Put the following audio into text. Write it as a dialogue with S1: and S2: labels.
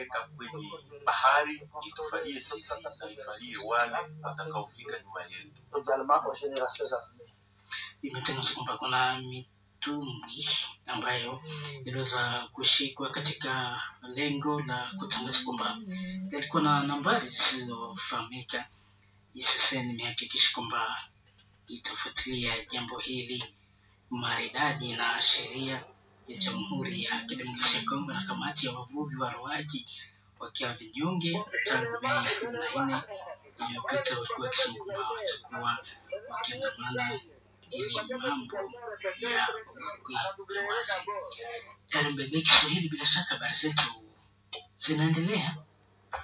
S1: weka kwenye bahari itufalie sisi na ifalie wale watakaofika nyuma yetu.
S2: également aux générations à venir.
S3: imetangazwa kwamba kuna mitumbwi ambayo iliweza kushikwa katika lengo la kutangaza kwamba yalikuwa na nambari zisizofahamika. ICCN imehakikisha kwamba itafuatilia jambo hili maridadi na sheria ya Jamhuri ya Kidemokrasia ya Kongo na kamati ya wavuvi wa roaji wakiwa vinyonge tangu Mei kumi na nne iliyopita, walikuwa wakisema kwamba watakuwa wakiandamana ili mambo ya uwekwe wazi. RMBB Kiswahili, bila shaka habari zetu zinaendelea.